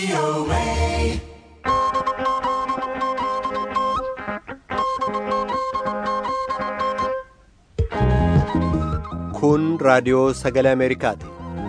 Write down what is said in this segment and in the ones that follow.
Kun raadiyoo sagalee Ameerikaati.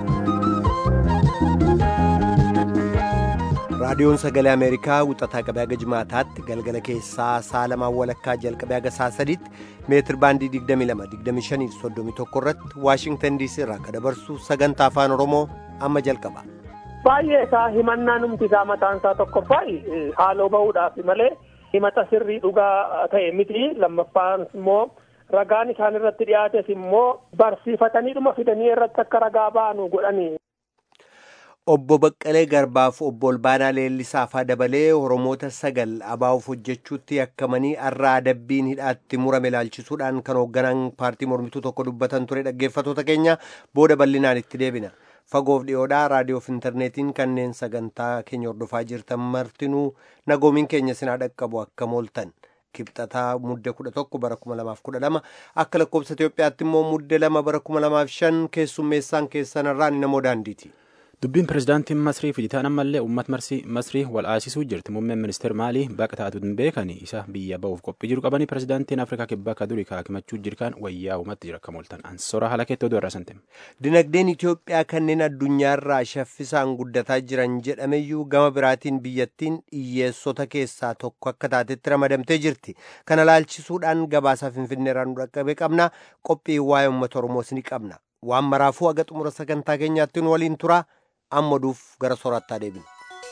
Raadiyoon sagalee Ameerikaa wixataa qabee haga jimaataatti galgala keessaa sa'a lamaan walakkaa jalqabee haga sa'a sadiitti meetir baandii 22-25-31 irratti Waashingtan DC irraa kan dabarsu sagantaa afaan Oromoo amma jalqaba. Baay'ee isaa himannaa numti isaa mataan isaa tokkoffaayi haaloo bahuudhaaf malee himata sirrii dhugaa ta'e miti lammaffaan immoo ragaan isaan irratti dhiyaates immoo barsiifataniidhuma fidanii irratti akka ragaa baanu godhanii. Obbo Baqqalee Garbaaf obbo Olbaanaa Leellisaafaa dabalee Oromoota sagal abaa'uuf hojjechuutti yakkamanii har'a adabbiin hidhaatti murame ilaalchisuudhaan kan hoogganaan paartii mormituu tokko dubbatan ture dhaggeeffatoota keenya booda bal'inaan itti deebina. Fagoof dhiyoodhaa raadiyoof intarneetiin kanneen sagantaa keenya hordofaa jirtan martinuu nagoomiin keenya sinaa dhaqqabu akka mooltan. Kibxataa mudde kudha tokko bara kuma lamaaf kudha lama akka lakkoofsa Itoophiyaatti immoo mudde lama bara kuma lamaaf shan keessummeessaan keessanarraan namoo daandiiti. Dubbiin pirezidaantiin Masrii fijitaan ammallee uummata Masrii wal aasisuu jirti. Muummeen ministeera maalii baqa taatu hin beekani isa biyya ba'uuf qophii jiru qabanii pirezidaantiin Afrikaa kibbaa akka durii kaakimachuu jirkaan wayyaa uumatti jira akka mooltan. Ansora haala keettoo du'arraa santeem. Dinagdeen Itoophiyaa kanneen addunyaarraa shaffisaan guddataa jiran jedhameyyuu gama biraatiin biyyattiin hiyyeessota keessaa tokko akka taatetti ramadamtee jirti. Kana laalchisuudhaan gabaasaa Finfinneerraa nu dhaqqabe qabna. Qophii waa'ee uummata Oromoos ni qabna. Waan maraafuu haga xumura sagantaa keenyaatti nu waliin tura. amma duuf gara soorattaa deebina.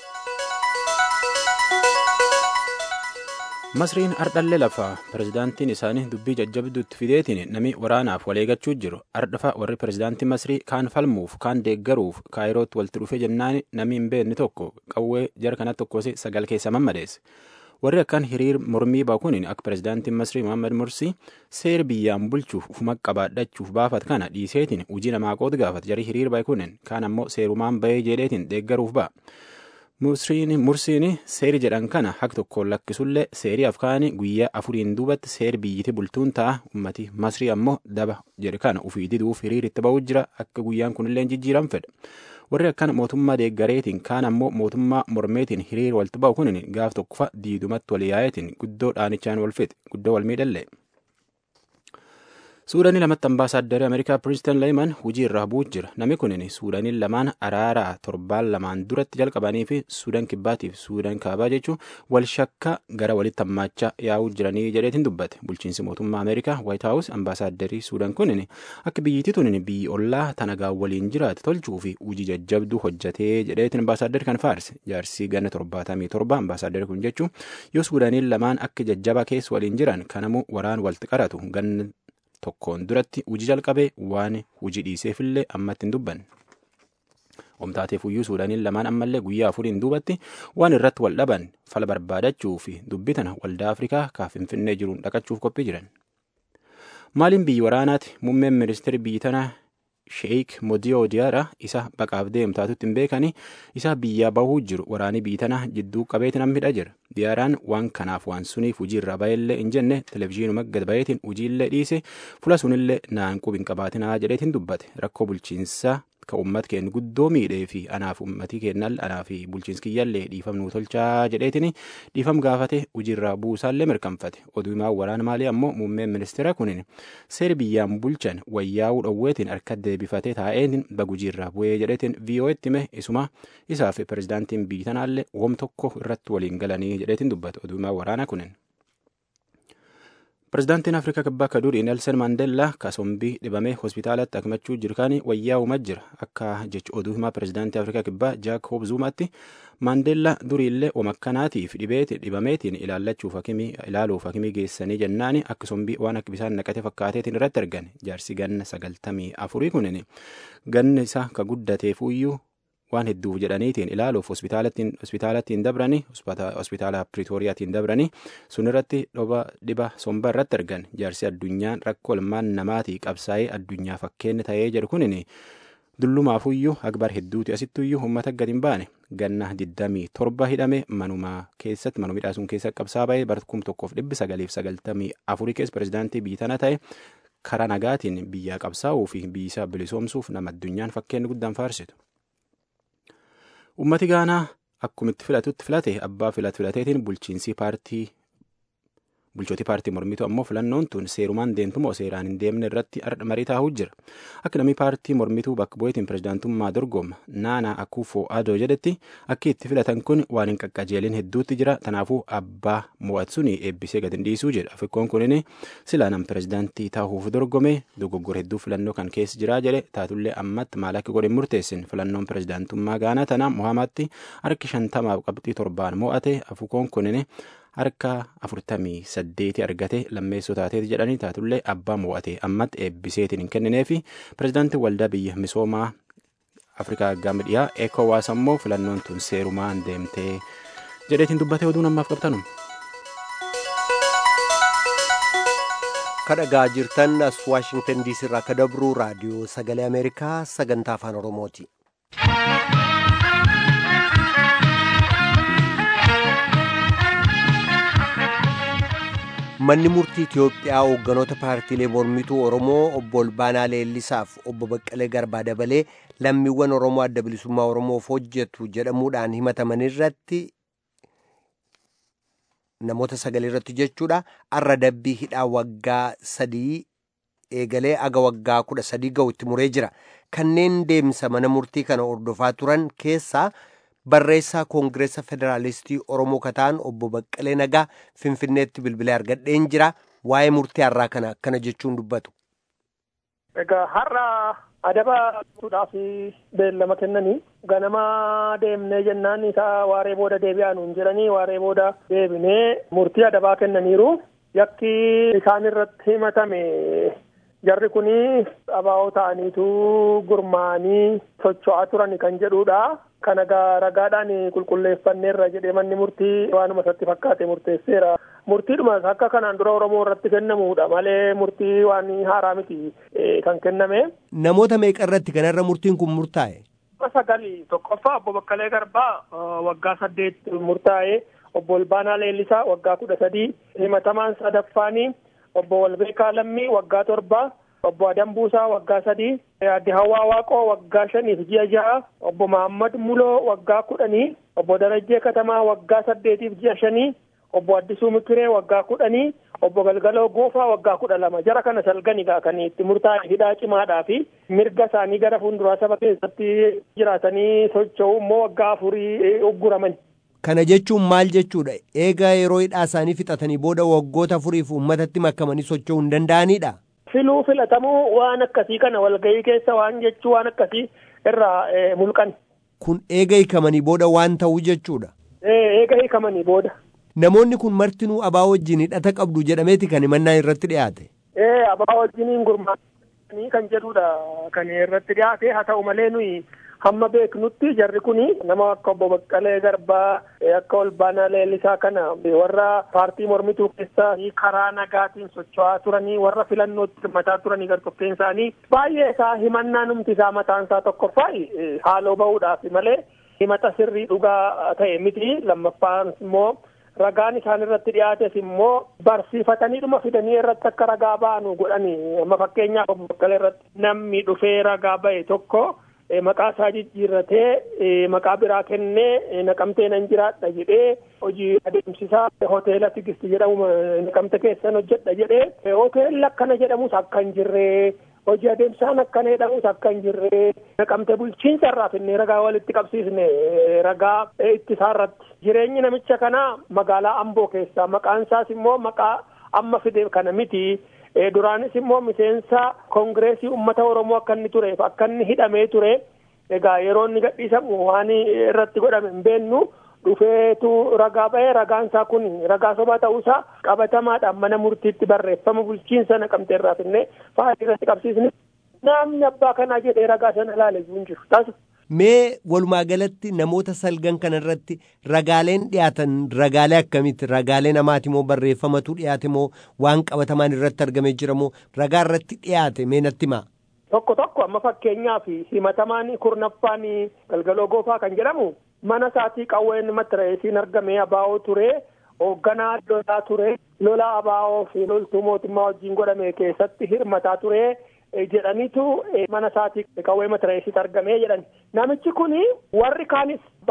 Masriin ardhallee lafaa pirezidaantiin isaanii dubbii jajjabduutti fideetiin namni waraanaaf waleegachuu jiru ardhafa warri pirezidaantii Masrii kaan falmuuf kaan deeggaruuf kaayirootti walitti dhufee jennaan namni hin beekne tokko qawwee jara kanatti tokkosi sagal keessa mammadeesse. warri akkaan hiriir mormii bakuun akka pirezidaantiin masrii mohaammed mursii seera biyyaan bulchuuf ufuma qabaadhachuuf baafat kana dhiiseetiin hojii namaa qooda gaafata jarii hiriir bakuun kaan ammoo seerumaan bahee jedheetiin deeggaruuf ba'a. mursiin seeri jedhan kana haq tokkoon lakkisullee seerii afkaanii guyyaa afuriin duubatti seeri biyyiti bultuun ta'a ummati masrii ammoo daba jedhe kana ufii diduuf hiriir itti ba'uu jira akka guyyaan kunillee jijjiiran fedha. warri akkana mootummaa deeggareetiin kaan ammoo mootummaa mormeetiin hiriir walitti ba'u kun gaaf tokkofa diidumatti wal yaa'eetiin guddoo dhaanichaan wal fixe guddoo wal miidhallee. suudanii lamatti ambaasaaddari ameerikaa pirinstan leeman hujii irraa bu'uu jira namni kun suudaniin lamaan araaraa torbaan lamaan duratti jalqabanii fi suudan kibbaatiif suudan kaabaa jechuun wal shakka gara walitti hammaachaa yaa'uu jiranii jedheetiin dubbate bulchiinsi mootummaa ameerikaa waayit haawus ambaasaaddari suudan kun akka biyyittii tun biyyi ollaa tanagaa waliin jiraate tolchuu fi hujii jajjabduu hojjatee jedheetiin ambaasaaddari kan faarse jaarsii ganna torbaatamii torba ambaasaaddari kun jechuun yoo suudaniin lamaan akka jajjaba keessa waliin jiran kanamuu waraan walitti qaratu ganna tokkoon duratti hujii jalqabee waan hujii dhiiseefillee ammatti hin dubbanne. Omtaateef iyyuu suudaniin lamaan ammallee guyyaa afuriin duubatti waan irratti wal dhaban fala barbaadachuu fi dubbii tana waldaa Afrikaa kaa Finfinnee jiruun dhaqachuuf qophii jiran. Maaliin biyyi waraanaati muummeen ministeerri biyyi tanaa Sheeyik Modiyoo Diyaara isa baqaaf deemtaatutti hin beekani isa biyyaa bahuu jiru waraanii biyyi tanaa jidduu qabeetiin hambidha jira. Diyaaraan waan kanaaf waan suniif hujii irraa baheellee hin jenne televizyiinuma gad baheetiin hojiillee dhiise fula sunillee naan qub hin qabaatinaa jedheetiin dubbate rakkoo bulchiinsaa ka uummat keenya guddoo miidhee fi anaaf uummatii keenyal anaa fi bulchiinsi kiyyallee dhiifamnuu tolchaa jedheetiin dhiifam gaafate hojiirraa buusaallee mirkanfate oduu himaa waraana maalii ammoo muummeen ministeera kunin seeri biyyaan bulchan wayyaa'uu dhowweetiin harka deebifatee taa'een bagujiirraa bu'ee jedheetiin vii'oo'etti hime isuma isaaf pirezidaantiin biyyi tanaallee woom tokko irratti waliin galanii jedheetiin dubbate oduu himaa waraana kunin. Pirezidaantiin Afrikaa Kibbaa akka durii Neelsen Maandeellaa kasombii dhibamee hospitaalatti akimachuu jirkaanii wayyaa'umaa jira. Akka jecha oduu himaa pirezidaantii Afrikaa Kibbaa Jaakob Zuumaatti Maandeellaa duriillee omakkanaatiif dhibeeti dhibameetiin ilaallachuuf hakimii ilaaluuf hakimii geessanii jennaani akka sombii waan akka bisaan naqate fakkaateetiin irratti argan. Jaarsi ganna sagaltamii afurii kunin ganna isaa ka guddateefuyyuu waan hedduuf jedhaniitiin ilaaluuf hospitaalattiin dabranii hospitaala piriitooriyaatiin dabranii sun irratti dhoba dhiba somba irratti argan jaarsi addunyaan rakkoo ilmaan namaatii qabsaa'ee addunyaa fakkeenya ta'ee jedhu kunin dullumaafuyyuu akbar hedduuti asittuyyuu uummata gadi hin baane ganna 27 hidhame manuma keessatti manuma midhaasuun keessa qabsaa ba'ee bara 1994 keessa pirezidaantii biyya tana ta'e karaa nagaatiin biyyaa qabsaa'uu fi biyyisaa bilisoomsuuf nama addunyaan fakkeenya guddaan faarsitu. Uummati Gaanaa akkumitti filatutti filate abbaa filat filateetiin bulchiinsi paartii bulchootii paartii mormituu ammoo filannoon tun seerumaan deemtu moo seeraan hin deemne irratti marii taa'uu jira akka namni paartii mormituu bakka bu'eetiin pirezidaantummaa dorgoma naanaa akuufoo adoo jedhetti akka itti filatan kun waan hin qaqqajeelin hedduutti jira tanaafuu abbaa mo'atsuun eebbisee gad hin dhiisuu jedha fikkoon kunin silaa nam pirezidaantii taa'uuf dorgome dogoggora hedduu filannoo kan keessa jiraa jedhe taatullee ammatti maal akka godhin murteessin filannoon pirezidaantummaa gaanaa tanaa mohaamaatti harki shantamaaf qabxii torbaan mo'ate afukoon kunin harka afurtamii saddeeti argate lammeessoo taateeti jedhanii taatullee abbaa mo'ate ammatti eebbiseetiin hin kenninee fi pirezidaantii waldaa biyya misoomaa afrikaa gama dhiyaa ekowaas ammoo filannoon tun seerumaan deemtee jedheetiin dubbatee oduu namaaf qabtanu. kadhagaa jirtan as waashingtan diisii irraa akka dabru raadiyoo sagalee ameerikaa sagantaa afaan oromooti. manni murtii Itiyoophiyaa hoogganoota paartiilee mormituu Oromoo obbo Olbaanaa Leellisaaf obbo Baqqalee Garbaa dabalee lammiiwwan Oromoo adda bilisummaa Oromoof hojjetu jedhamuudhaan himataman irratti namoota sagal irratti jechuudha arra dabbii hidhaa waggaa sadii eegalee aga waggaa kudha sadii ga'u itti muree jira kanneen deemsa mana murtii kana hordofaa turan keessaa barreessaa koongireessa federaalistii oromoo kataan obbo Baqqalee Nagaa Finfinneetti bilbilee argadheen jira waa'ee murtii har'aa kana akkana jechuun dubbatu. Egaa har'a adaba fuudhaaf beellama kennanii ganama deemnee jennaan isaa waaree booda deebi'aa nuun jedhanii waaree booda deebinee murtii adabaa kennaniiru yakki isaan irratti himatame jarri kuni abaa'oo ta'aniitu gurmaa'anii socho'aa turan kan jedhudha. kana gaa ragaadhaan qulqulleeffanneerra jedhee manni murtii waanuma isatti fakkaate murteesseera. Murtiidhuma akka kanaan dura Oromoo irratti kennamuudha malee murtii waan haaraa miti kan kenname. Namoota meeqa irratti kanarra murtiin kun murtaa'e? Sagali tokkoffaa obbo Baqqalee Garbaa waggaa saddeet murtaa'e obbo Olbaanaa Leellisaa waggaa kudha sadii himatamaan sadaffaanii obbo Walbeekaa Lammii waggaa torba obbo Adambuusaa waggaa sadii adde Hawwaa Waaqoo waggaa shaniif ji'a ja'a obbo Mahammad Muloo waggaa kudhanii obbo Darajjee Katamaa waggaa saddeetiif ji'a shanii obbo Addisuu Mikiree waggaa kudhanii obbo Galgaloo Goofaa waggaa kudha lama jara kana salgani kan itti murtaa'e hidhaa cimaadhaa fi mirga isaanii gara fuulduraa saba keessatti jiraatanii socho'uu immoo waggaa afurii ugguraman. Kana jechuun maal jechuudha? Eega yeroo hidhaa isaanii fixatanii booda waggoota afuriif uummatatti makamanii socho'uu hin danda'anidha? filuu filatamuu waan akkasii kana walgahii keessa waan jechuu waan akkasii irraa mulqan. Kun eega hiikamanii booda waan ta'uu jechuudha. Eega hiikamanii booda. Namoonni kun martinuu abaa wajjin hidhata qabdu jedhameeti kan himannaan irratti dhiyaate. Ee abaa wajjiniin gurmaa'anii kan jedhudha kan irratti dhiyaate haa ta'u malee nuyi hamma beeknutti jarri kuni nama akka obbo Baqqalee Garbaa akka Olbaanaa Leellisaa kana warra paartii mormituu keessaa karaa nagaatiin socho'aa turanii warra filannootti hirmataa turanii gartokkeen isaanii baay'ee isaa himannaa numti isaa mataan isaa tokkoffaa haaloo bahuudhaaf malee himata sirrii dhugaa ta'e miti lammaffaan immoo ragaan isaan irratti dhiyaates immoo barsiifataniidhuma fidanii irratti akka ragaa ba'anu godhanii amma fakkeenyaaf obbo Baqqalee irratti namni dhufee ragaa ba'e tokko maqaa isaa jijjiirratee maqaa biraa kennee naqamtee nan jiraadha jedhee hojii adeemsisaa hoteela tigisti jedhamu naqamte keessan hojjedha jedhee hoteelli akkana jedhamus akka hin jirree hojii adeemsaan akkana jedhamus akka hin jirree naqamte bulchiinsa irraa finnee ragaa walitti qabsiisne ragaa ittisaa irratti jireenyi namicha kanaa magaalaa amboo keessaa maqaan isaas immoo maqaa amma fide kana miti duraanis immoo miseensa koongireesii ummata oromoo akka inni tureef akka inni hidhamee ture egaa yeroo inni gadhiisamu waan irratti godhame hin beennu dhufeetu ragaa ba'ee ragaan isaa kun ragaa sobaa ta'uusaa qabatamaadhaan mana murtiitti barreeffama bulchiinsa naqamtee irraa finnee faayilii irratti qabsiisne namni abbaa kanaa jedhee ragaa sana ilaale hin jiru taasisu. Mee walumaa galatti namoota salgan kana irratti ragaaleen dhiyaatan ragaalee akkamitti ragaalee namaati moo barreeffamatu dhiyaate moo waan qabatamaan irratti argamee jira moo ragaa irratti dhiyaate mee natti himaa. Tokko tokko amma fakkeenyaaf himatamaan kurnaffaan galgaloo goofaa kan jedhamu mana isaatii qawween matireesiin argamee abaa'oo ture hoogganaa lolaa ture lola abaa'oo fi loltuu mootummaa wajjin godhame keessatti hirmataa ture. jedhaniitu mana isaatii qawwee matireesitti argamee jedhan namichi kun warri kaanis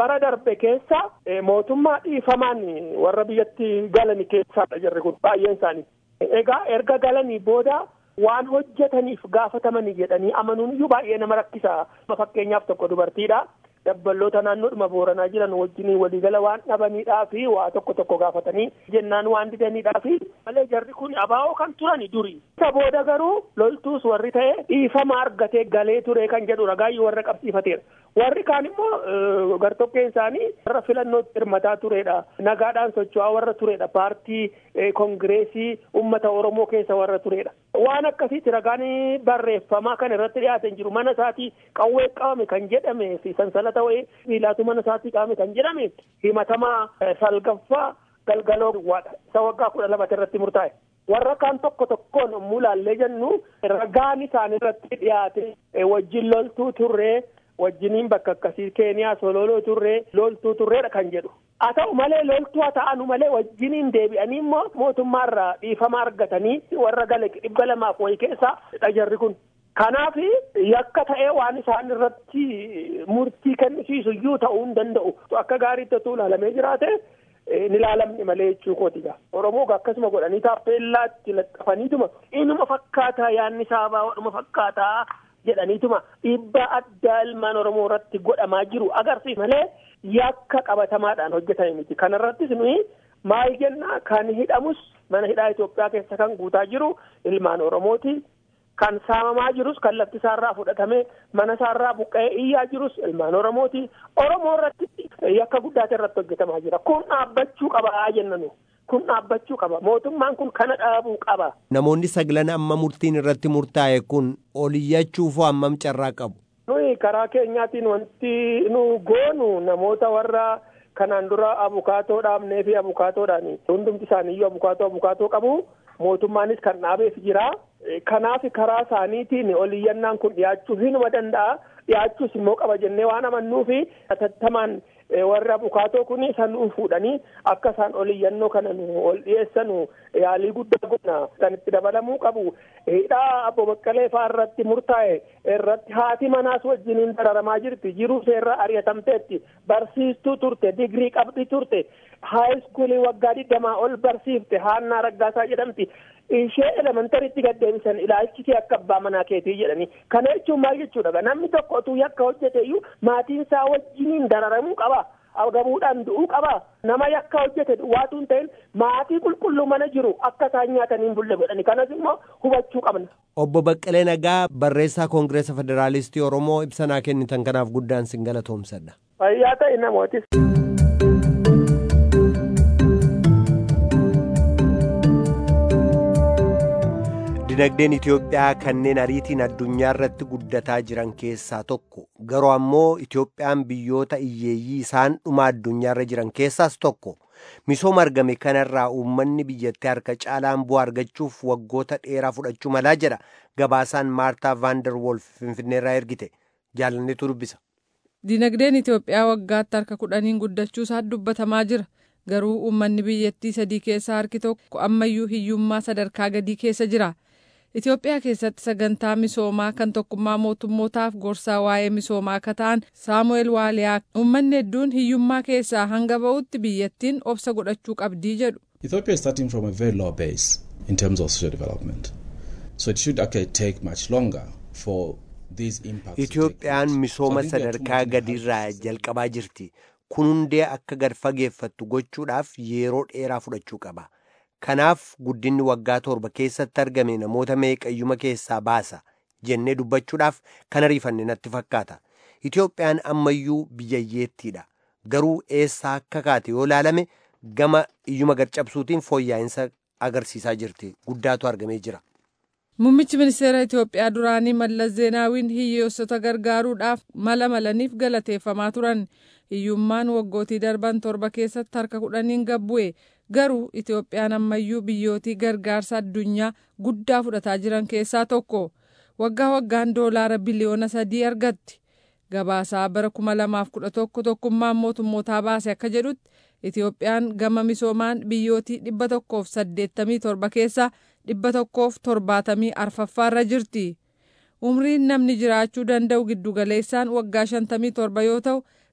bara darbe keessa mootummaa dhiifamaan warra biyyatti galani keessaadha jarri kun baay'een isaanii. Egaa erga galanii booda waan hojjetaniif gaafatamanii jedhanii amanuun iyyuu baay'ee nama rakkisa. Fakkeenyaaf tokko dubartiidha. Dabballoota naannoodhuma booranaa jiran wajjinii waliigala waan dhabaniidhaa fi waa tokko tokko gaafatanii jennaan waan didaniidhaa fi malee jarri kun abaa'oo kan turani duri. Isa booda garuu loltuus warri ta'e dhiifama argatee galee ture kan jedhu ragaayyuu warra qabsiifateera. Warri kaan immoo gartokkeen isaanii warra filannootti hirmataa turedha. Nagaadhaan socho'aa warra turedha. Paartii kongireesii uummata Oromoo keessa warra turedha. Waan akkasiitti ragaan barreeffamaa kan irratti dhiyaatan jiru mana isaatii qawwee qabame kan jedhame fi sansalata wayii miilaatu mana isaatii qabame kan jedhame himatamaa salgaffaa galgaloo duwwaadha. Isa waggaa kudha lamatti irratti murtaa'e. warra kaan tokko tokkoon yommuu ilaallee jennu ragaan isaan irratti dhiyaate wajjin loltuu turree wajjiniin bakka akkasii keeniyaa sololoo turree loltuu turreedha kan jedhu haa ta'u malee loltuu haa ta'anu malee wajjiniin deebi'anii immoo mootummaarraa dhiifama argatanii warra gale dhibba lamaaf wayii keessa dhajarri kun. Kanaaf yakka ta'ee waan isaan irratti murtii kennisiisu iyyuu ta'uu hin danda'u akka gaariitti otoo ilaalamee jiraate. ni ilaalamne malee jechuu kooti Oromoo akkasuma godhanii taappeellaatti laxxafaniituma inuma fakkaataa yaanni saabaa wadhuma fakkaataa jedhaniituma dhiibbaa addaa ilmaan Oromoo irratti godhamaa jiru agarsiisa malee yakka qabatamaadhaan hojjetame miti. Kanarrattis nuyi maal jenna kan hidhamus mana hidhaa Itoophiyaa keessa kan guutaa jiru ilmaan Oromooti. Kan saamamaa jirus kan lafti isaarraa fudhatame mana isaarraa buqqa'ee iyyaa jirus ilmaan Oromooti. Oromoo irratti yakka guddaatu irratti hojjetamaa jira. Kun dhaabbachuu qaba jennanu. Kun dhaabbachuu qaba. Mootummaan kun kana dhaabuu qaba. Namoonni saglan amma murtiin irratti murtaa'e kun oliyyachuuf hammam carraa qabu? Nuyi karaa keenyaatiin wanti nu goonu namoota warra kanaan dura abukaatoo dhaabnee fi abukaatoodhaan hundumti isaaniiyyuu abukaatoo abukaatoo qabu. Mootummaanis kan dhaabeef jira. Kanaaf karaa isaaniitiin oliyyannaan kun dhiyaachuu hinuma danda'a. Dhiyaachuus immoo qaba jennee waan amannuufi atattamaan warra abukaatoo kun sanuu fuudhanii akka isaan oliyyannoo kana nu ol dhiyeessanu yaalii guddaa godhna kan itti dabalamuu qabu. Hidhaa Abbo Baqqalee fa'aa irratti murtaa'e irratti haati manaas wajjiniin dararamaa jirti. Jiruu seerraa ari'atamteetti. Barsiistuu turte. Digirii qabdi turte. Haayiskuulii waggaa digdamaa ol barsiifte. Haannaa Raggaasaa jedhamti. ishee elementariitti gaddeebisan ilaalchisee akka abbaa manaa keetii jedhanii kana jechuun maal jechuudha namni tokko utuu yakka hojjete iyyuu maatiin isaa wajjiniin dararamuu qaba gabuudhaan du'uu qaba nama yakka hojjete duwwaatu hin ta'in maatii qulqulluu mana jiru akka isaan nyaataniin bulle godhani kanas immoo hubachuu qabna. Obbo Baqqalee Nagaa barreessaa Koongireesa Federaalistii Oromoo ibsanaa kennitan kanaaf guddaan sin galatoomsadha. Fayyaa ta'e namootis. Dinagdeen Itoophiyaa kanneen ariitiin addunyaa irratti guddataa jiran keessaa tokko garuu ammoo Itoophiyaan biyyoota hiyyeeyyii isaan dhuma addunyaa irra jiran keessaas tokko misooma argame kanarraa uummanni biyyattii harka caalaan bu'aa argachuuf waggoota dheeraa fudhachuu malaa jedha gabaasaan maartaa vaandar wolf finfinneerraa ergite jaalanneetu dubbisa. Dinagdeen Itoophiyaa waggaatti harka kudhaniin guddachuu isaa dubbatamaa jira. Garuu uummanni biyyattii sadii keessaa harki tokko ammayyuu hiyyummaa sadarkaa gadii keessa jira. Itoophiyaa keessatti sagantaa misoomaa kan tokkummaa mootummootaaf gorsaa waa'ee misoomaa akka ta'an Saamu'eel Waaliyaa uummanni hedduun hiyyummaa keessaa hanga ba'utti biyyattiin obsa godhachuu qabdii jedhu. Ethiopia is starting from a very low base in terms of social development. So it should actually take much longer for these impacts. Itoophiyaan misooma sadarkaa gadiirraa jalqabaa jirti. Kun hundee akka gad fageeffattu gochuudhaaf yeroo dheeraa fudhachuu qaba. Kanaaf guddinni waggaa torba keessatti argame namoota meeqayyuma keessaa baasa jennee dubbachuudhaaf kan ariifanne natti fakkaata. Itoophiyaan ammayyuu biyyayyeettiidha. Garuu eessaa akka kaate yoo ilaalame gama iyyuma gad cabsuutiin fooyya'insa agarsiisaa jirti. Guddaatu argamee jira. Muummichi ministeera Itoophiyaa duraanii Mallas Zeenaawiin hiyyeessota gargaaruudhaaf mala malaniif galateeffamaa turan. Hiyyummaan waggootii darban torba keessatti harka kudhaniin gabbu'e. Garuu Itoophiyaan ammayyuu biyyootii gargaarsa addunyaa guddaa fudhataa jiran keessaa tokko. Waggaa waggaan doolaara biliyoona sadii argatti. Gabaasaa bara kuma lamaaf kudha tokko tokkummaan mootummootaa baase akka jedhutti Itoophiyaan gama misoomaan biyyootii dhibba tokkoof saddeettamii torba keessaa dhibba tokkoof torbaatamii arfaffaarra jirti. Umriin namni jiraachuu danda'u giddugaleessaan waggaa shantamii torba yoo ta'u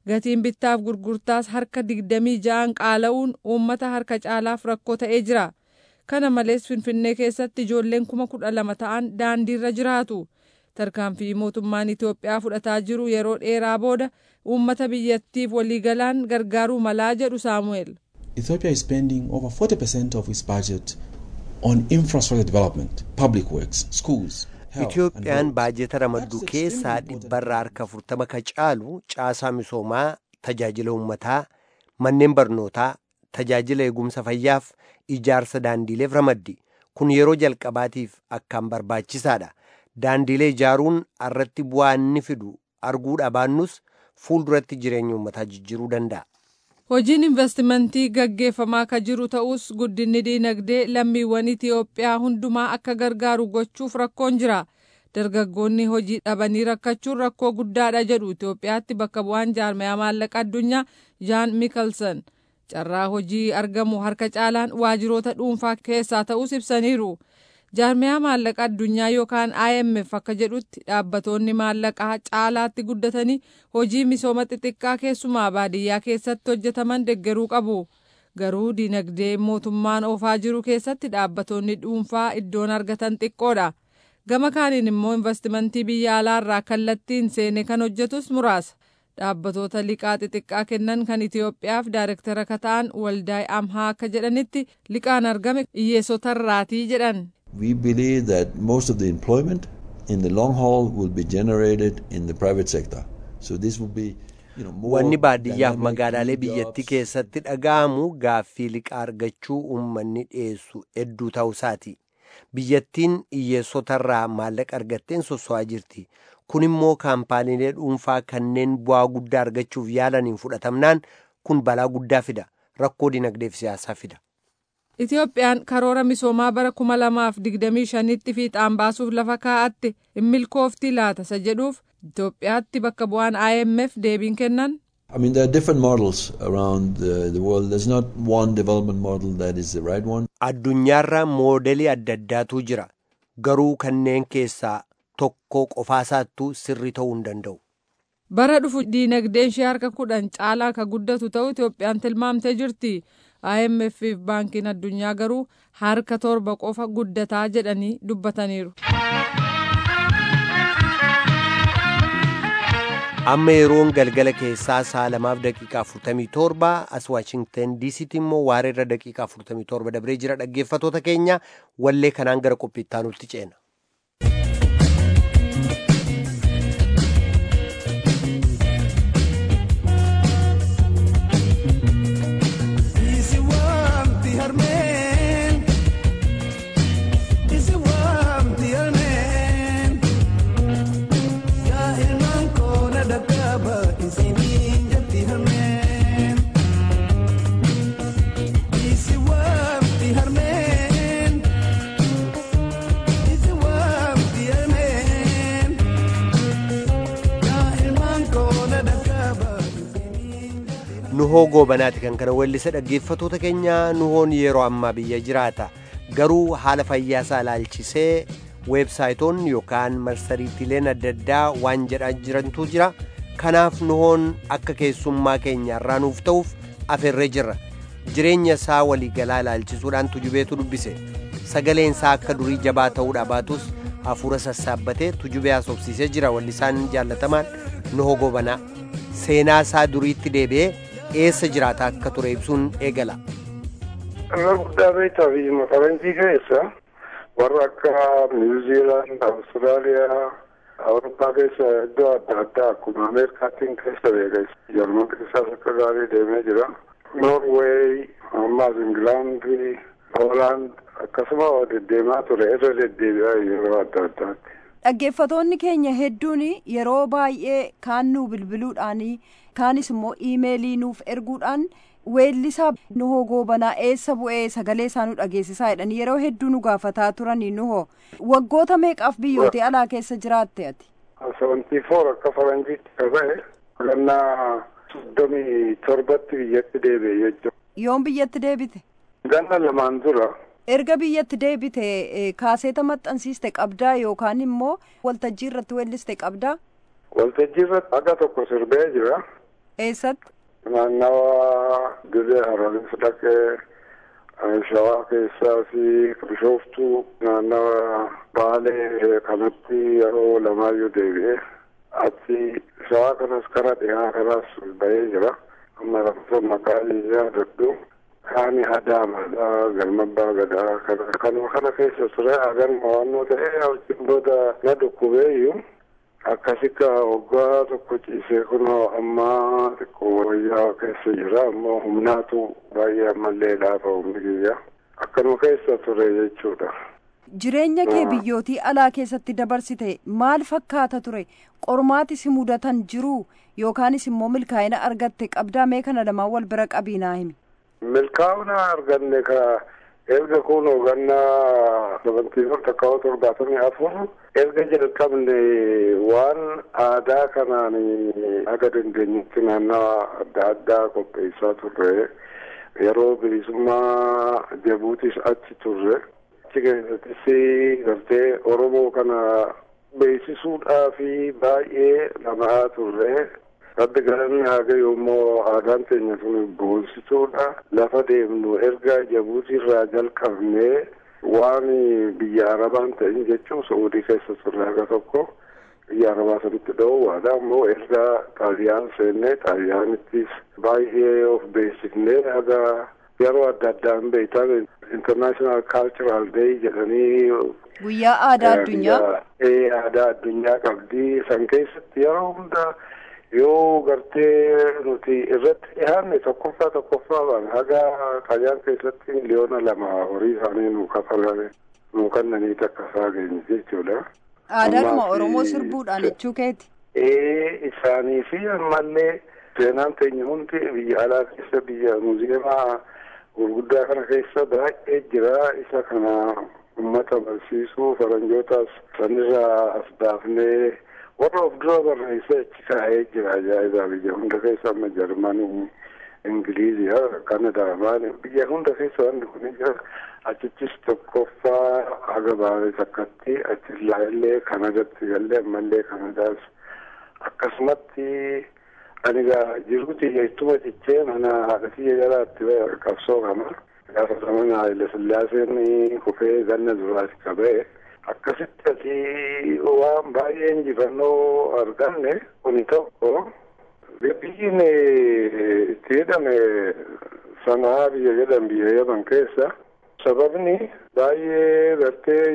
gatiin bittaaf gurgurtaas harka digdamii ja'an qaala'uun uummata harka caalaaf rakkoo ta'ee jira kana malees finfinnee keessatti ijoolleen kuma kudha lama ta'an daandiirra jiraatu tarkaanfii mootummaan itiyoophiyaa fudhataa jiru yeroo dheeraa booda uummata biyyattiif waliigalaan gargaaruu malaa jedhu saamu'eel. Ethiopia is spending over 40% of its budget on infrastructure development, public works, schools. Itiyoophiyaan baajeta ramaddu keessaa dhibbarraa harka afurtama ka caalu caasaa misoomaa tajaajila uummataa manneen barnootaa tajaajila eegumsa fayyaaf ijaarsa daandiileef ramaddi kun yeroo jalqabaatiif akkaan barbaachisaadha daandiilee ijaaruun irratti bu'aa inni fidu arguudha baannus fuulduratti jireenya uummataa jijjiiruu danda'a. Hojiin investimentii gaggeeffamaa ka jiru ta'us guddinni diinagdee lammiiwwan Itiyoophiyaa hundumaa akka gargaaru gochuuf rakkoon jira. Dargaggoonni hojii dhabanii rakkachuun rakkoo guddaadha jedhu Itiyoophiyaatti bakka bu'aan jaarmayaa maallaqa addunyaa Jaan Mikelsen. Carraa hojii argamu harka caalaan waajiroota dhuunfaa keessaa ta'us ibsaniiru. jaarmiyaa maallaqa addunyaa yookaan IMF akka jedhutti dhaabbatoonni maallaqaa caalaatti guddatanii hojii misooma xixiqqaa keessumaa baadiyyaa keessatti hojjetaman deggeruu qabu. Garuu dinagdee mootummaan oofaa jiru keessatti dhaabbatoonni dhuunfaa iddoon argatan xiqqoodha. Gama kaaniin immoo investimentii biyya alaarraa kallattiin seene kan hojjetus muraasa. Dhaabbatoota liqaa xixiqqaa kennan kan Itiyoophiyaaf daayirektara akka ta'an waldaay amhaa akka jedhanitti liqaan argame hiyyeessotarraatii jedhan. We believe that most of the employment in the long haul will be generated in the private sector. So this will be you know, more Wanni baadiyyaaf dynamic magaalaalee new biyyattii jobs. keessatti dhaga'amu gaaffii liqaa argachuu uummanni dhiyeessu hedduu ta'uusaati. Biyyattiin hiyyeessotarraa maallaqa argatteen sosso'aa jirti. Kun immoo kaampaaniilee dhuunfaa kanneen bu'aa guddaa argachuuf yaalaniin fudhatamnaan kun balaa guddaa fida. Rakkoo dinagdeef siyaasaa fida. Itiyoophiyaan karoora misoomaa bara kuma lamaaf digdamii shanitti fiixaan baasuuf lafa kaa'atte hin milkoofti laata isa jedhuuf Itoophiyaatti bakka bu'aan IMF deebiin kennan I mean, there are different models around the, the world. There's not one development model that is the right one. Addunyaarra moodelii adda addaatu jira. Garuu kanneen keessaa tokko qofaasaattuu sirrii ta'uu hin danda'u. bara dhufu diinagdeen ishee harka kudhan caalaa ka guddatu ta'uu Itoophiyaan tilmaamtee jirti. IMF fi baankiin addunyaa garuu harka torba qofa guddataa jedhanii dubbataniiru. Amma yeroon galgala keessaa sa'a lamaaf daqiiqaa 47 as Waashingtan diisiitti immoo waareerra daqiiqaa 47 dabree jira dhaggeeffatoota keenya wallee kanaan gara qophiittaa nutti ceena. Isi waamti harmeen Isi waamti harmeen Yaa ilmaan koona dhaqqaba isiniin jetti harmeen Isi waamti harmeen Isi waamti harmeen Yaa ilmaan koona dhaqqaba isiniin jetti Nuhoo goobanaati kan kana weellisa dhaggeeffatoota keenya nuhoon yeroo ammaa biyya jiraata. Garuu haala fayyaa isaa ilaalchisee weebsaayitoonni yookaan marsariitiileen adda addaa waan jedhaa jirantu jira. Kanaaf nuhoon akka keessummaa keenya irraa nuuf ta'uuf afeerree jirra. Jireenya isaa waliigalaa ilaalchisuudhaan tujubeetu dubbise. Sagaleen isaa akka durii jabaa ta'uudha baatus hafuura sassaabbatee tujubee haasofsiisee jira wallisaan jaallatamaan nuhoo goobanaa. Seenaa isaa duriitti deebi'ee eessa jiraata akka ture ibsuun eegala. Amma guddaa beektaa biyya faranjii keessa warra akka niwuziilaand, awustiraaliyaa, awurooppaa keessa iddoo adda addaa akkuma ameerikaattiin keessa beeka. Jarman keessaas akka gaarii deemee jira. Noorweey, ammaas Ingilaandii, Hoolaand akkasuma deddeemaa ture irra deddeebi'aa yeroo adda addaatti. Dhaggeeffatoonni keenya hedduun yeroo baay'ee kaan nuu bilbiluudhaan kaanis immoo iimeelii nuuf erguudhaan weellisaa nuhoo goobanaa eessa bu'ee sagalee isaa nu dhageessisaa jedhanii yeroo hedduu nu gaafataa turanii nuhoo waggoota meeqaaf biyyoota alaa keessa jiraatte ati. Seventii foor akka faranjiitti qabee gannaa soddomii torbatti biyyatti deebi'e jechuudha. Yoom biyyatti deebite? Ganna lamaan dura Erga biyyatti deebite eh, kaaseeta maxxansiiste qabdaa yookaan immoo waltajjii irratti weelliste qabdaa? waltajjii irratti haga tokko sirbee jira. Eessatti? Naannawa dirree hararis dhaqee shawaa keessaa fi bishooftuu naannawa baalee kanatti yeroo lamaayyuu deebi'ee achi shawaa kanas kara dhiyaa kanas bahee jira. Amma lakkoofsa maqaa yaadadhu. Kaani adaamaadha galmabbaa gadaa kana kanuma kana keessa ture agarma waannoo ta'ee wajjin booda na dhukkubeeyyuu akkasika waggaa tokko ciisee kunoo ammaa xiqqoo wayyaa keessa jira ammoo humnaatu baay'ee ammallee laafa humni kiyya akkanuma keessa ture jechuudha. Jireenya kee biyyootii alaa keessatti dabarsite maal fakkaata ture? Qormaati si mudatan jiru yookaanis immoo milkaa'ina argatte qabdaa mee kana lamaan wal bira qabiinaa himi. Milkaa'ina arganne ka erga kun hogannaa sabantiiwwan takkaawwa torbaatamii afur erga jalqabne waan aadaa kanaan aga dandeenyetti naannawa adda addaa qopheessaa turre yeroo bilisummaa jabuutis achi turre achi keessattis gartee oromoo kana beeksisuudhaa fi baay'ee lama'aa turre Rabbi galanni haga yoommoo aadaan teenya sun boonsituudha. Lafa deemnu erga jabuutirraa jalqabnee waan biyya arabaan ta'in jechuun Saudii keessa turre haga tokko biyya arabaa sanitti dhoowwaadha. Ammoo erga xaaliyaan seennee xaaliyaanittis baay'ee of beeksifnee haga yeroo adda addaan beektan international cultural day jedhanii Guyyaa aadaa addunyaa. Ee aadaa addunyaa qabdi. San keessatti yeroo hundaa yoo gartee nuti irratti dhiyaanne tokkoffaa tokkoffaa baan haga qayyaan keessatti miliyoona lama horii isaanii nu kafalame nu kannanii takka isaa geenye jechuudha. Aadaadhuma Oromoo sirbuudhaan jechuu keeti. Ee isaanii fi ammallee seenaan teenya hundi biyya alaa keessa biyya muuziyeemaa gurguddaa kana keessa baay'ee jira isa kana ummata barsiisuu faranjootaas sanirraa as baafnee warra of dura barreessee achi kaa'ee jira ajaa'ibaa biyya hunda keessa amma jarmanii ingiliiziya kanadaa maali biyya hunda keessa wanti kun jira achichis tokkoffaa haga baaree takkatti achis laallee kanadatti gallee ammallee kanadaas akkasumatti ani gaa jiruuti jettuma cichee mana haadhatii jalaatti qabsoo kana gaafa zamana Haile Sillaaseen kufee ganna duraati qabee akkasitti asii waan baay'ee injifannoo arganne kuni tokko biyyiin itti jedhame sanaa biyya jedhan biyya yaman keessa sababni baay'ee gartee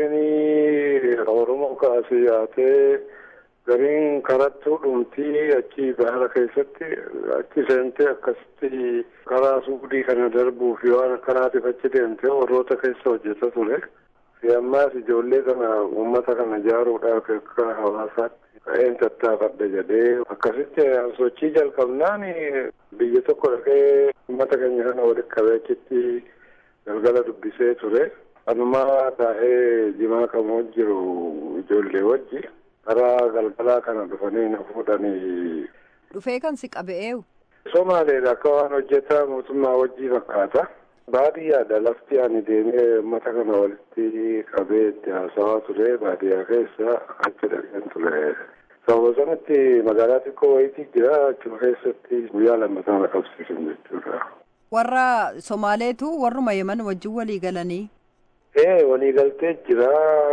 ijoolleen oromoo kaasee yaatee gariin karattuu dhumtii achi baara keessatti achi seentee akkasitti karaa suudii kana darbuuf waan akkanaatiif achi deemtee warroota keessa hojjeta ture. ammaas ijoollee kana uummata kana ijaaruudhaaf akka hawaasaatti ka'een tattaafadha jedhee akkasitti sochii jalqabnaan biyya tokko dhaqee uummata keenya kana walitti qabee achitti galgala dubbisee ture. Anumaa taa'ee jimaa kan jiru ijoollee wajji karaa galgalaa kana dhufanii na fuudhanii. Dhufee kan si qabe'eewu. Somaaleedha akka waan hojjetaa mootummaa wajjii fakkaata. baadiyyaadha lafti ani deemee uummata kana walitti qabee itti haasawaa ture baadiyyaa keessa achi dhaqeen ture. Sababa sanatti magaalaa xiqqoo wayitii jira achuma keessatti guyyaa lammataa na qabsiisan jechuudha. Warra Somaaleetu warruma Yemen wajjin walii galanii. Ee walii galtee jira.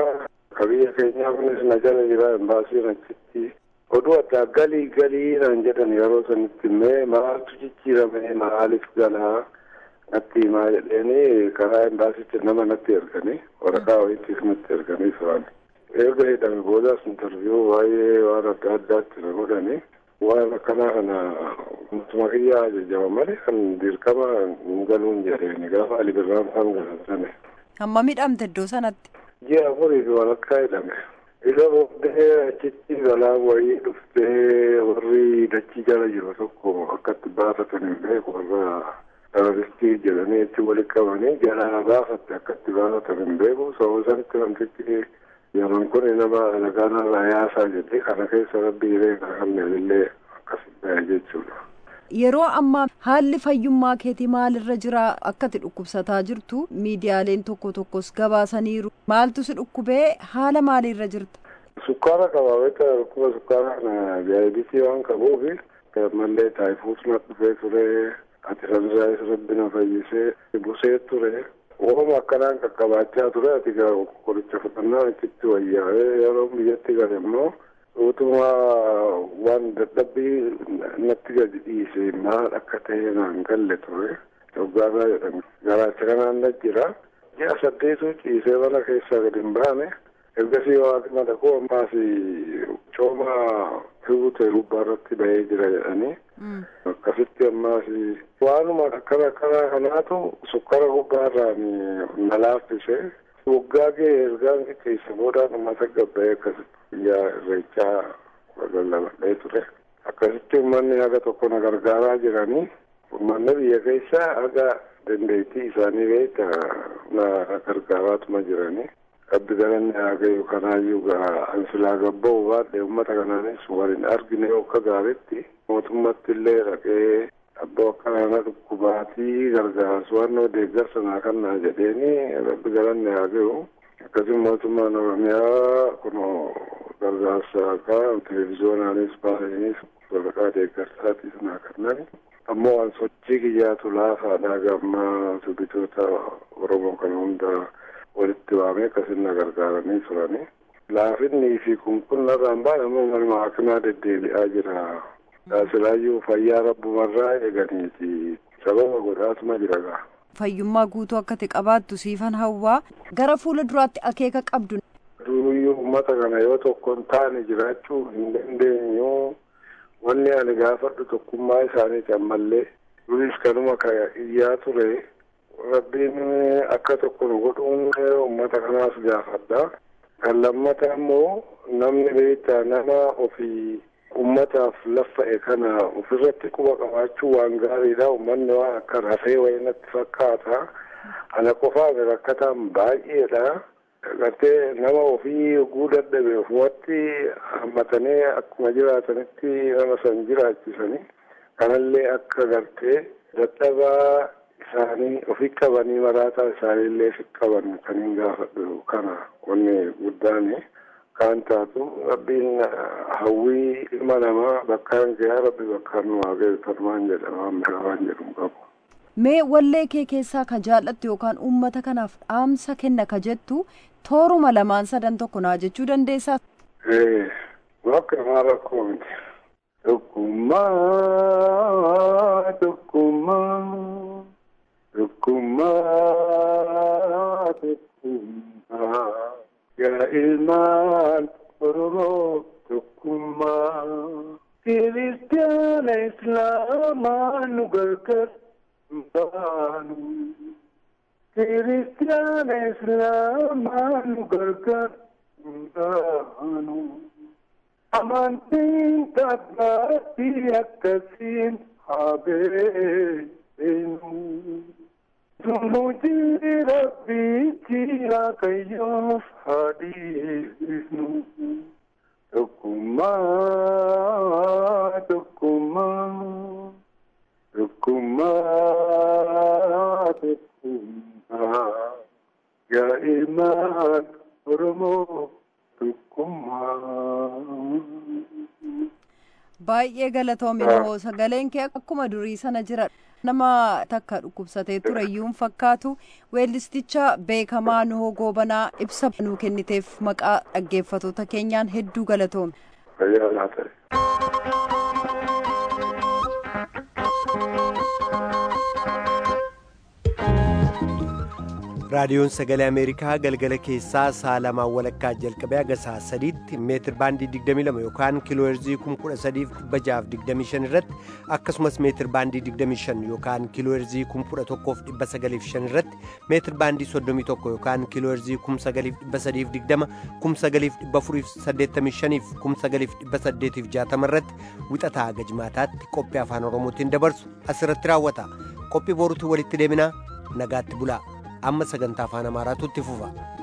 Kabiyya keenyaa kunis na jala jira embaasiin achitti. Oduu addaa galii galii naan jedhan yeroo sanitti mee maaltu jijjiirame maaliif galaa? natti himaa jedheeni karaa embaasitti nama natti erganii waraqaa wayiitiif natti erganii turan. Erga hidhame boodaas intarviyuu baay'ee waan adda addaatti na godhani. Waan akkanaa kana mootummaa kiyyaa ajajama malee kan dirqama hin galuun jedheeni gaafa Ali Birraan faan galatame. Hamma midhamte iddoo sanatti. Ji'a afurii fi walakkaa hidhame. Isa booddee achitti balaa wayii dhuftee warri dachii jala jiru tokko akkatti baafatan hin beeku warra terroristii jedhanii itti walitti qabanii jalaa baafatte akkatti baafatan hin beeku sababa sanitti namtichi yeroon kun nama alagaan irraa yaasaa jedhee kana keessa rabbi beeka kanneenillee akkasii jechuudha. Yeroo ammaa haalli fayyummaa keetii maalirra jira akkati dhukkubsataa jirtu miidiyaaleen tokko tokkos gabaasaniiru maaltu si dhukkubee haala maaliirra jirta? Sukkaara qaba beektaa dhukkuba sukkaaraa kana diyaabeetii waan qabuufi mallee taayifuus na dhufee ture ati sanirraa rabbi na fayyisee busee ture Uumama akkanaan qaqqabaachaa ture ati qoricha fudhannaan achitti wayyaa'ee yeroo biyyatti gale immoo utuma waan dadhabbii natti gadi dhiise maal akka ta'e naan galle ture dhoggaarraa jedhame garaacha kanaan na jira ji'a saddeetu ciisee mana keessaa gadi hin baane ergasii waaqni mana koo ammaas cooma hibute gubbaarratti bahee jira jedhanii akkasitti ammaas waanuma akkana akkanaa kanaatu sukkara gubbaarraan na laaffise waggaa ga'e ergaan qixxeessa boodaan uummata gabba'ee akkasitti guyyaa irreechaa lallabadhee ture akkasitti uummanni haga tokko na gargaaraa jiranii uummanni biyya keessa haga dandeettii isaanii beekta na gargaaraatuma jiranii abbi galanni haa gayu kanaayyuu gaa ansilaa gabba'u baadhe uummata kanaanis waliin argine akka gaaritti mootummatti illee dhaqee abbaa akkanaana dhukkubaatii gargaarsu waan deeggarsa naa kannaa jedheeni rabbi galanni haa gayu akkasuma mootummaan oromiyaa kun gargaarsa akka televiziyoonaanis baasaniis waraqaa deeggarsaatis naa kannani ammoo waan sochii kiyyaatu laafaadhaa gammaa sirbitoota oromoo kana hundaa walitti waamee akkasin na gargaaranii turanii laafinnii fi kunkunnarraan baane ammoo manuma hakimaa deddeebi'aa jira silaayyuu fayyaa rabbumarraa eeganiiti sababa godhaatuma jira gaa. Fayyummaa guutuu akka ta'e qabaattu siifan hawwaa gara fuula duraatti akeeka qabdu. Duruyyuu uummata kana yoo tokko hin taane jiraachuu hin dandeenyu wanni ani gaafadhu tokkummaa isaaniiti ammallee duris kanuma iyyaa ture rabbiin akka tokko nu godhuun uummata kanaas gaafadha. Kan lammata immoo namni beektaa nama ofii ummataaf laffa'e kana ofirratti quba qabaachuu waan gaariidha ummanni waan akka rafee wayii natti fakkaata ana qofaaf rakkataan baay'eedha gartee nama ofii oguu dadhabe ofumatti hammatanii akkuma jiraatanitti nama san jiraachisanii kanallee akka gartee dadhabaa isaanii ofii qabanii maraataa isaaniillee fi qaban kan hin gaafadhu kana wanni guddaani. kan taatu rabbiin hawwii ilma namaa bakkaan gahaa rabbi bakkaan nu waaqayyo tarmaan jedhama amma waan jedhu qabu. Mee wallee kee keessaa ka jaallattu yookaan uummata kanaaf dhaamsa kenna ka jettu tooruma lamaan sadan tokko naa jechuu dandeessaa? Ee, bakka namaa rakkoo miti. Tokkummaa, tokkummaa, tokkummaa, tokkummaa. yaa ilmaan oromoo tokkummaa kiristaana islaamaa nu gargar baanu kiristaana islaamaa nu gargar baanu amantiin tabbaatti akkasiin haa beenu Tumuji rabbichi akayyoof hadiisnu tokkummaa tokkummaa tokkummaa tokkummaa yaa ilmaan oromoo tokkummaa. Baay'ee galatoomi hoo sagaleen kee akkuma durii sana jira. nama takka dhukkubsatee ture iyyuu fakkaatu weellisticha beekamaa nuhoo goobanaa ibsa nuu kenniteef maqaa dhaggeeffatoota keenyaan hedduu galatoomi. Fayyaa ta'e. raadiyoon sagalee ameerikaa galgala keessaa sa'a lamaan walakkaa jalqabee haga sa'a sadiitti meetir baandii 22 yookaan kiilooherzii 13625 irratti akkasumas meetir baandii 25 yookaan kiilooherzii 11905 irratti meetir baandii 31 yookaan kiilooherzii 9320 9485 9860 irratti wixataa haga jimaataatti qophii afaan oromootiin dabarsu asirratti raawwata qophii boruutti walitti deebinaa nagaatti bulaa. amma sagantaa afaan amaaraatu itti fufa